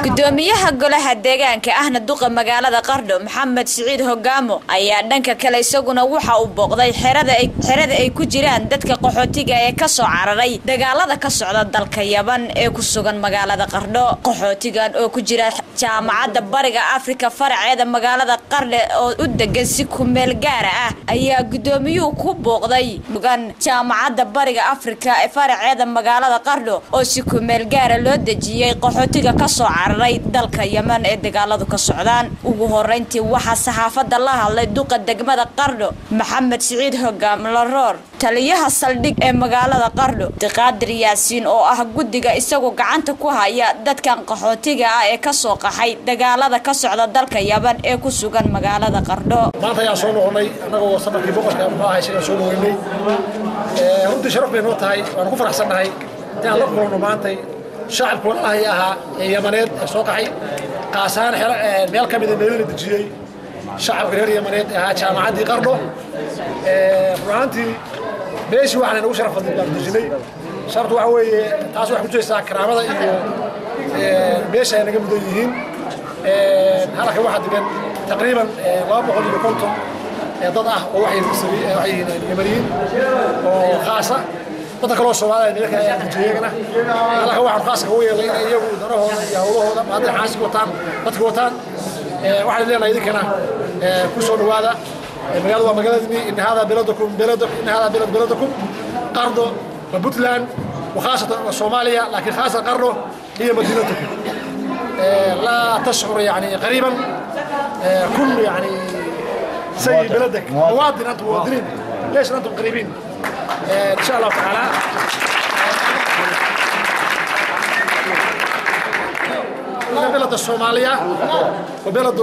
gudoomiyaha golaha deegaanka ahna duqa magaalada qardho maxamed siciid hogaamo ayaa dhanka kale isaguna waxa uu booqday xerada ay ku jiraan dadka qaxootiga ee kasoo cararay dagaalada ka socda dalka yaban ee ku sugan magaalada qardho qaxootigan oo ku jira jaamacadda bariga afrika faraceeda magaalada qardhe oo u degan si kumeel gaara ah ayaa gudoomiyuhu ku booqday mugan jaamacadda bariga afrika ee faraceeda magaalada qardho oo si kumeel gaara loo dejiyey qaxootiga kasoo cararay dalka yeman ee dagaaladu ka socdaan ugu horeyntii waxaa saxaafadda la hadlay duqa degmada qardho maxamed siciid hogaam laroor taliyaha saldhig ee magaalada qardho diqaadir yaasiin oo ah guddiga isagoo gacanta ku haya dadkan qaxootiga ah ee kasoo qaxay dagaalada ka socda dalka yaban ee ku sugan magaalada qardho maanta ayaan soo noqonnay annagoo safarkii boqorka muxuu ahay isagaan soo dhaweynay runtii sharaf bay noo tahay waanu ku faraxsannahay inaan la kulanno maantay shacabku walaalahay ahaa ee yamaneed ee soo qaxay qaasaan meel ka mida meelana dejiyey shacabka reer yamaneed ee ahaa jaamacaddii qardho runaantii meeshii waxaan inagu sharaf badnay baan dejinay shartu waxa weeye taas waxay kujiraysaa karaamada iyo meesha ay naga mudan yihiin halkan waxaa degan taqriiban laba boqol iyo konton dad ah oo waxay yamaniyiin oo khaasa dadka kaloo Soomaaliya meelka ay dejiyeen halka waxaan khaaska u yeelay in iyagu darahooda iyo hawlahooda maadada xaasib wataan dadka wataan waxaan leenahay idinkana ku soo dhawaada magaalada waa magaaladii in hada beladukum beladu in hada belad beladukum qardo wa Puntland وخاصة صوماليا لكن خاصة قرنه هي مدينتكم لا تشعر يعني قريبا كل يعني زي بلدك مواطن انتم مواطنين ليش انتم قريبين ان شاء الله تعالى بلد الصومالية وبلد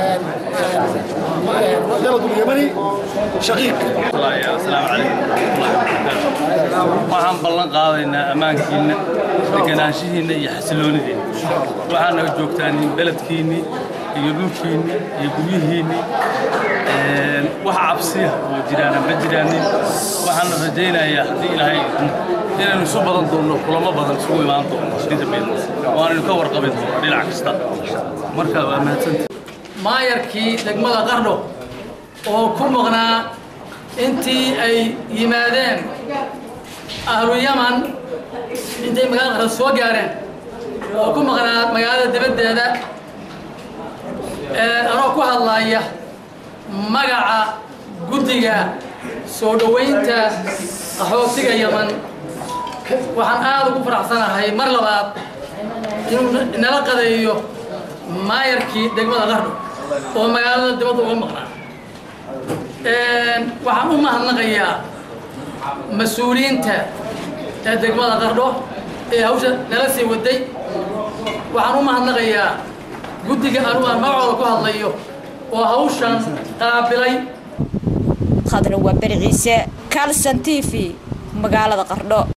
بلد اليمني شقيق السلام عليكم waxaan ballan qaadaynaa ammaankiinna deganaanshihiinna iyo xasiloonidiinna waxaana joogtaan beledkiinni iyo dhulkiinni iyo guryihiinni wax cabsiya oo jiraana ma jiraanin waxaana rajaynayaa haddii ilaahay inaynu isu badan doonno kulamo badan isugu imaan doonno inta badan waanaynu ka warqabi doonno dhinac kasta marka waa mahadsanta maayarkii degmada qardho oo ku maqnaa intii ay yimaadeen ahlu yaman intay magaalada qardho soo gaareen oo ku maqnaa magaalada dibaddeeda anoo ku hadlaya magaca guddiga soo dhowaynta qaxootiga yaman waxaan aada ugu faraxsanahay mar labaad inuu nala qadeeyo maayarkii degmada qardho oo magaalada dibadda uga maqnaa waxaan u mahadnaqayaa mas-uuliyiinta ee degmada qardho ee hawsha nala sii waday waxaan u mahadnaqayaa guddiga anugu aan magacooda ku hadlayo oo hawshan qaabilay khadra waa beri ciise kalson t v magaalada qardho